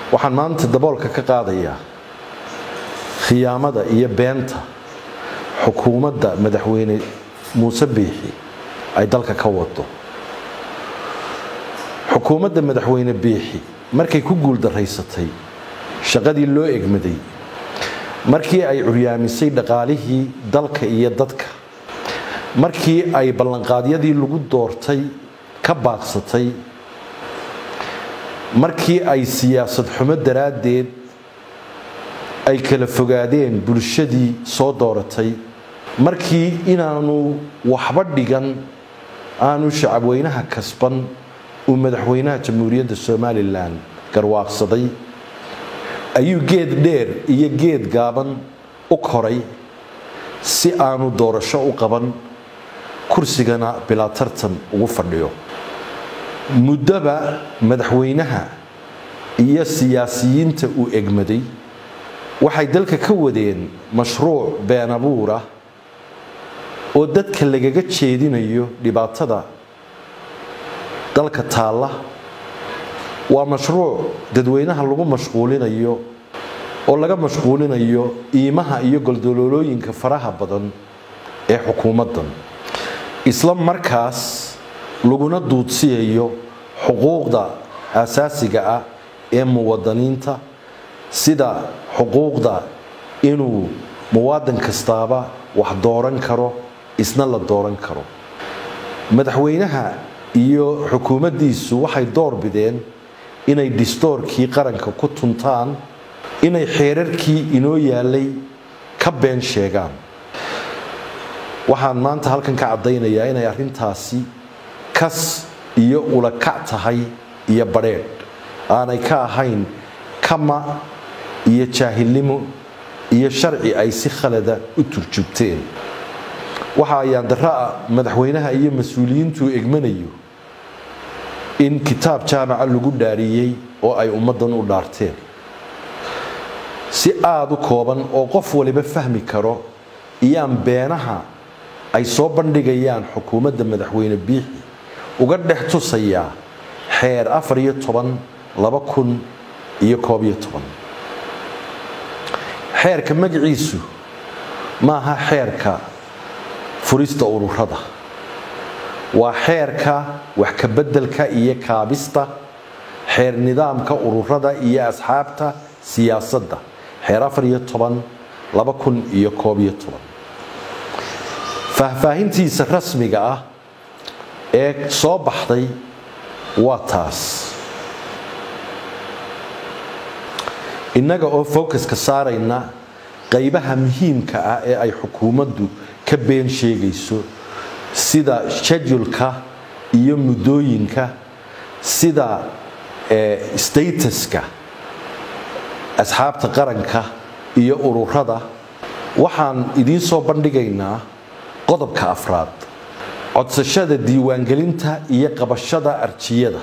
waxaan maanta daboolka ka qaadayaa khiyaamada iyo beenta xukuumadda madaxweyne muuse biixi ay dalka ka wado xukuumadda madaxweyne biixi markay ku guuldaraysatay shaqadii loo egmaday markii ay curyaamisay dhaqaalihii dalka iyo dadka markii ay ballanqaadyadii lagu doortay ka baaqsatay markii ay siyaasad xumo daraaddeed ay kala fogaadeen bulshadii soo dooratay markii inaanu waxba dhigan aanu shacabweynaha kasban uu madaxweynaha jamhuuriyadda somalilan garwaaqsaday ayuu geed dheer iyo geed gaaban u koray si aanu doorasho u qaban kursigana bilaa tartan ugu fadhiyo muddoba madaxweynaha iyo siyaasiyiinta uu egmaday waxay dalka ka wadeen mashruuc been abuur ah oo dadka lagaga jeedinayo dhibaatada dalka taalla waa mashruuc dadweynaha lagu mashquulinayo oo laga mashquulinayo iimaha iyo goldoloolooyinka faraha badan ee xukuumaddan isla markaas laguna duudsiyayo xuquuqda asaasiga ah ee muwadaniinta sida xuquuqda inuu muwaadin kastaaba wax dooran karo isna la dooran karo madaxweynaha iyo xukuumaddiisu waxay door bideen inay distoorkii qaranka ku tuntaan inay xeerarkii inoo yaalay ka been sheegaan waxaan maanta halkan ka caddaynayaa inay arrintaasi kas iyo ulakac tahay iyo badheedh aanay ka ahayn kama iyo jaahilnimo iyo sharci ay si khalada u turjubteen waxa ayaan daraa madaxweynaha iyo mas-uuliyiintuu egmanayo in kitaab jaamaca lagu dhaariyey oo ay ummaddan u dhaarteen si aada u kooban oo qof waliba fahmi karo iyaan beenaha ay soo bandhigayaan xukuumadda madaxweyne biixi uga dhex tusayaa xeer afar iyo toban laba kun iyo koob iyo toban xeerka magaciisu maaha xeerka furista ururada waa xeerka wax kabeddelka iyo kaabista xeer nidaamka ururada iyo asxaabta siyaasadda xeer afar iyo toban laba kun iyo koob iyo toban faahfaahintiisa rasmiga ah ee soo baxday waa taas innaga oo focuska saarayna qaybaha muhiimka ah ee ay xukuumaddu ka been sheegayso sida shedulka iyo muddooyinka sida statuska asxaabta qaranka iyo ururada waxaan idiin soo bandhigaynaa qodobka afraad codsashada diiwaangelinta iyo qabashada arjiyada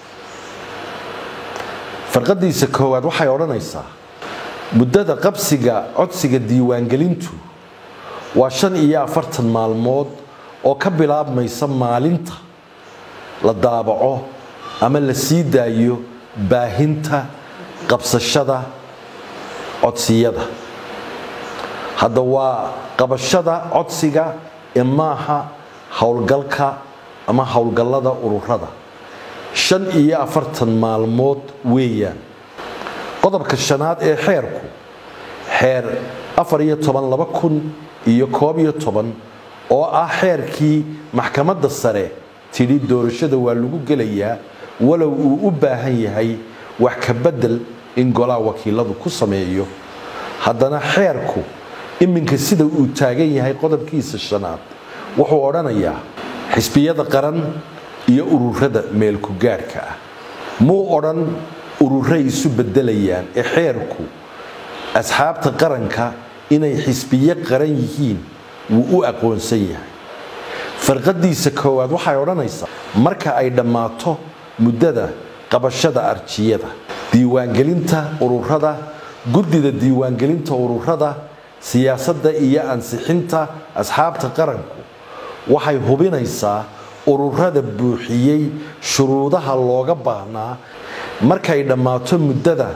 farqadiisa koowaad waxay odhanaysaa muddada qabsiga codsiga diiwaangelintu waa shan iyo afartan maalmood oo ka bilaabmaysa maalinta la daabaco ama la sii daayo baahinta qabsashada codsiyada hadda waa qabashada codsiga ee maaha howlgalka ama howlgallada ururada shan iyo afartan maalmood weeyaan qodobka shanaad ee xeerku xeer afar iyo toban laba kun iyo koob iyo toban oo ah xeerkii maxkamadda sare tidhi doorashada waa lagu gelayaa walow uu u baahan yahay wax ka bedel in golaha wakiiladu ku sameeyo haddana xeerku iminka sida uu taagan yahay qodobkiisa shanaad wuxuu odhanayaa xisbiyada qaran iyo ururada meelku gaadhka ah muu odhan ururay isu bedelayaan ee xeerku asxaabta qaranka inay xisbiyo qaran yihiin wuu u aqoonsan yahay farqadiisa koowaad waxay odhanaysaa marka ay dhammaato muddada qabashada arjiyada diiwaangelinta ururada guddida diiwaangelinta ururada siyaasadda iyo ansixinta asxaabta qaranku waxay hubinaysaa ururada buuxiyey shuruudaha looga baahnaa markay dhammaato muddada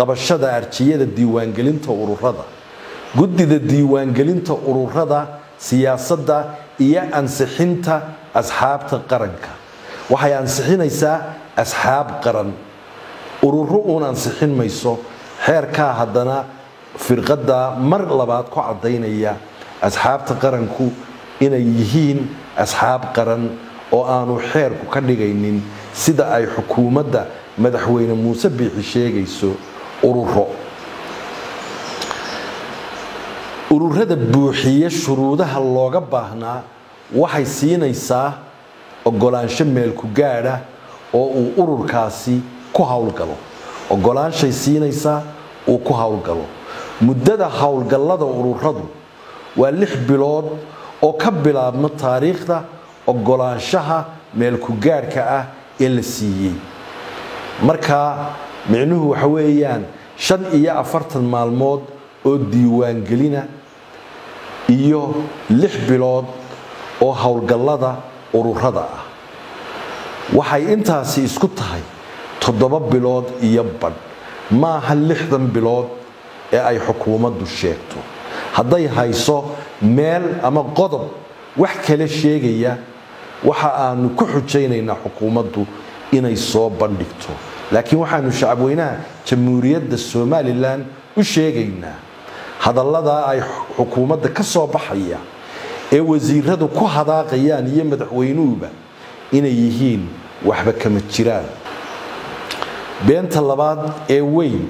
qabashada arjiyada diiwaangelinta ururada guddida diiwaangelinta ururada siyaasadda iyo ansixinta asxaabta qaranka waxay ansixinaysaa asxaab qaran ururo uun ansixin mayso xeerkaa haddana firqadda mar labaad ku caddaynaya asxaabta qaranku inay yihiin asxaab qaran oo aanu xeerku ka dhigaynin sida ay xukuumadda madaxweyne muuse biixi sheegayso ururo ururada buuxiye shuruudaha looga baahnaa waxay siinaysaa ogolaansho meelku gaadha oo uu ururkaasi ku howlgalo ogolaanshay siinaysaa uu ku howlgalo muddada howlgallada ururadu waa lix bilood oo ka bilaabma taariikhda ogolaanshaha meelku gaadhka ah ee la siiyey markaa micnuhu waxa weeyaan shan iyo afartan maalmood oo diiwaangelina iyo lix bilood oo howlgallada ururada ah waxay intaasi isku tahay toddoba bilood iyo badh maaha lixdan bilood ee ay xukuumaddu sheegto hadday hayso meel ama qodob wax kale sheegaya waxa aanu ku xujaynaynaa xukuumaddu inay soo bandhigto laakiin waxaanu shacabweynaha jamhuuriyadda somalilan u sheegaynaa hadalladaa ay xukuumadda ka soo baxaya ee wasiiradu ku hadaaqayaan iyo madaxweynuhuba inay yihiin waxba kama jiraan beenta labaad ee weyn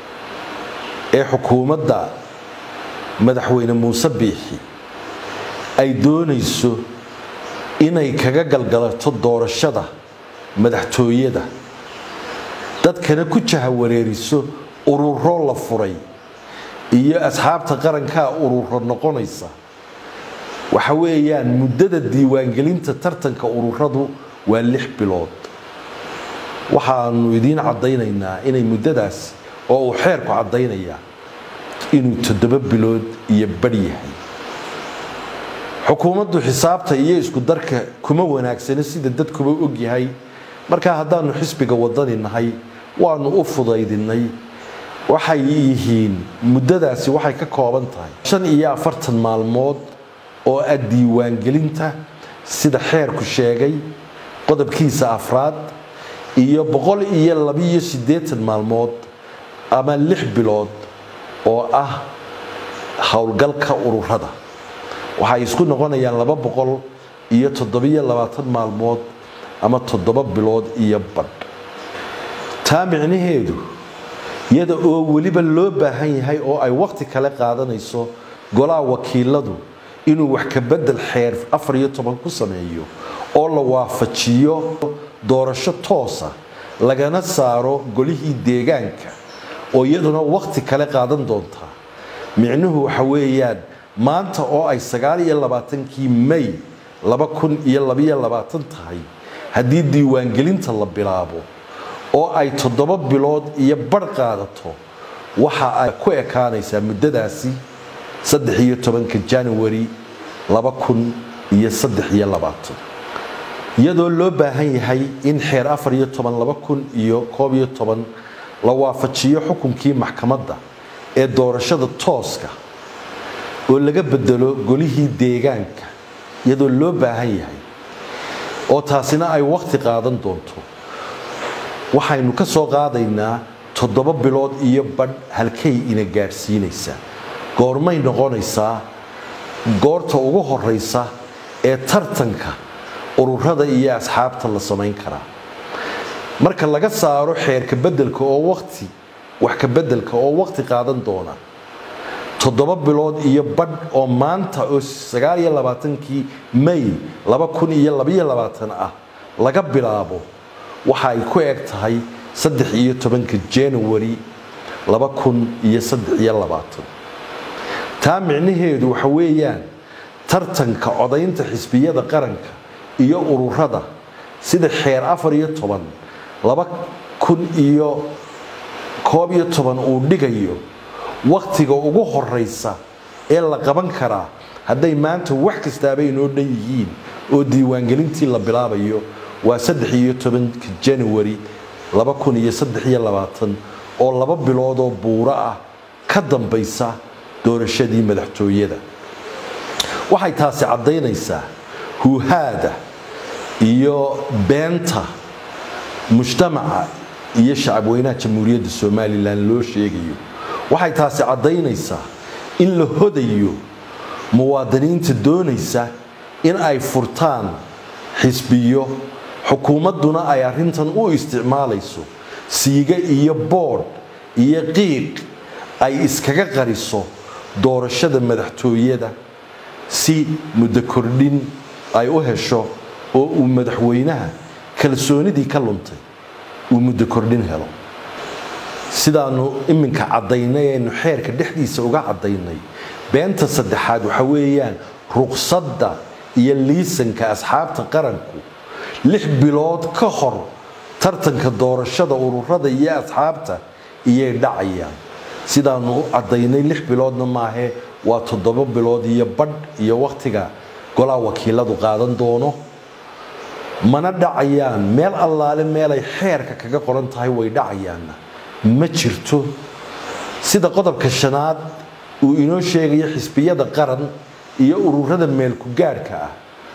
ee xukuumadda madaxweyne muuse biixi ay doonayso inay kaga galgalato doorashada madaxtooyada dadkana ku jahawareeriso ururo la furay iyo asxaabta qarankaa ururo noqonaysa waxa weeyaan muddada diiwaangelinta tartanka ururadu waa lix bilood waxaanu idiin caddaynaynaa inay muddadaas oo uu xeerku caddaynaya inuu toddoba bilood iyo badh yahay xukuumaddu xisaabta iyo isku darka kuma wanaagsano sida dadkuba ogyahay markaa haddaanu xisbiga wadani nahay waanu u fudaydinay waxay yihiin muddadaasi waxay ka kooban tahay shan iyo afartan maalmood oo ah diiwaangelinta sida xeerku sheegay qodobkiisa afraad iyo boqol iyo labiyo siddeetan maalmood ama lix bilood oo ah howlgalka ururada waxay isku noqonayaan laba boqol iyo toddobiyo labaatan maalmood ama toddoba bilood iyo badh taa micnaheedu iyada oo weliba loo baahan yahay oo ay waqti kale qaadanayso golaha wakiiladu inuu wax ka bedel xeer afar iyo toban ku sameeyo oo la waafajiyo doorasho toosa lagana saaro golihii deegaanka oo iyaduna waqti kale qaadan doontaa micnuhu waxa weeyaan maanta oo ay sagaal iyo labaatankii may laba kun iyo labiyo labaatan tahay haddii diiwaangelinta la bilaabo oo ay toddoba bilood iyo badh qaadato waxa ay ku ekaanaysaa muddadaasi saddex iyo tobanka january laba kun iyo saddex iyo labaatan iyadoo loo baahan yahay in xeer afar iyo toban laba kun iyo koob iyo toban la waafajiyo xukunkii maxkamadda ee doorashada tooska oo laga bedelo golihii deegaanka iyadoo loo baahan yahay oo taasina ay waqti qaadan doonto waxaynu ka soo qaadaynaa toddoba bilood iyo badh halkay ina gaadhsiinaysaa goormay noqonaysaa goorta ugu horeysa ee tartanka ururada iyo asxaabta la samayn karaa marka laga saaro xeerka bedelka oo waqti wax ka bedelka oo waqti qaadan doona toddoba bilood iyo badh oo maanta oo sagaal iyo labaatankii may laba kun iyo labiyo labaatan ah laga bilaabo waxa ay ku eg tahay saddex iyo tobanka january laba kun iyo saddex iyo labaatan taa micnaheedu waxa weeyaan tartanka codaynta xisbiyada qaranka iyo ururada sida xeer afar iyo toban laba kun iyo koob iyo toban uu dhigayo wakhtiga ugu horeysa ee la qaban karaa hadday maanta wax kastaaba inoo dhan yihiin oo diiwaangelintii la bilaabayo waa saddex iyo tobanka january laba kun iyo saddex iyo labaatan oo laba bilood oo buuro ah ka dambaysa doorashadii madaxtooyada waxay taasi caddaynaysaa huuhaada iyo beenta mujtamaca iyo shacabweynaha jamhuuriyadda somalilan loo sheegayo waxay taasi caddaynaysaa in la hodayo muwaadiniinta doonaysa in ay furtaan xisbiyo xukuumadduna ay arrintan u isticmaalayso siiga iyo boodh iyo qiiq ay iskaga qariso doorashada madaxtooyada si muddo kordhin ay u hesho oo uu madaxweynaha kalsoonidii ka luntay uu muddo kordhin helo sidaanu iminka caddaynay aynu xeerka dhexdiisa uga caddaynay beenta saddexaad waxa weeyaan ruqsadda iyo liisanka asxaabta qaranku lix bilood ka hor tartanka doorashada ururada iyo asxaabta iyay dhacayaan sidaanu u caddaynay lix biloodna maahe waa toddoba bilood iyo badh iyo wakhtiga golaa wakiiladu qaadan doono mana dhacayaan meel allaale meelay xeerka kaga qoran tahay way dhacayaanna ma jirto sida qodobka shanaad uu inoo sheegayo xisbiyada qaran iyo ururada meelku gaadhka ah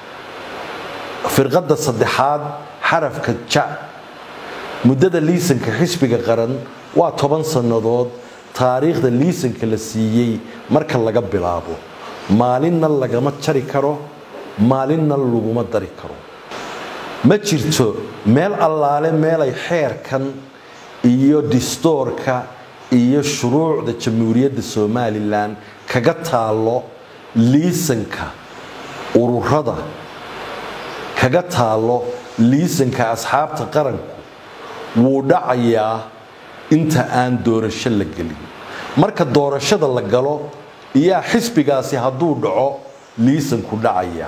firqadda saddexaad xarafka ja muddada liisanka xisbiga qaran waa toban sannadood taariikhda liisanka la siiyey marka laga bilaabo maalinna lagama jari karo maalinna laguma dari karo ma jirto meel allaale meelay xeerkan iyo distoorka iyo shuruucda jamhuuriyadda somalilan kaga taalo liisanka ururada kaga taalo liisanka asxaabta qaranku wuu dhacayaa inta aan doorasho la gelin marka doorashada la galo iyaa xisbigaasi hadduu dhaco liisanku dhacaya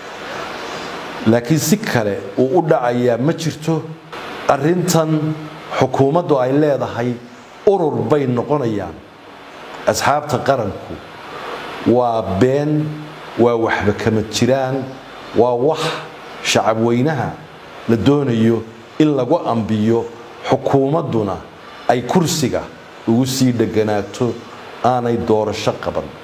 laakiin si kale uu u dhacayaa ma jirto arintan xukuumaddu ay leedahay urur bay noqonayaan asxaabta qaranku waa been waa waxba kama jiraan waa wax shacabweynaha la doonayo in lagu ambiyo xukuumadduna ay kursiga ugu sii dheganaato aanay doorasho qaban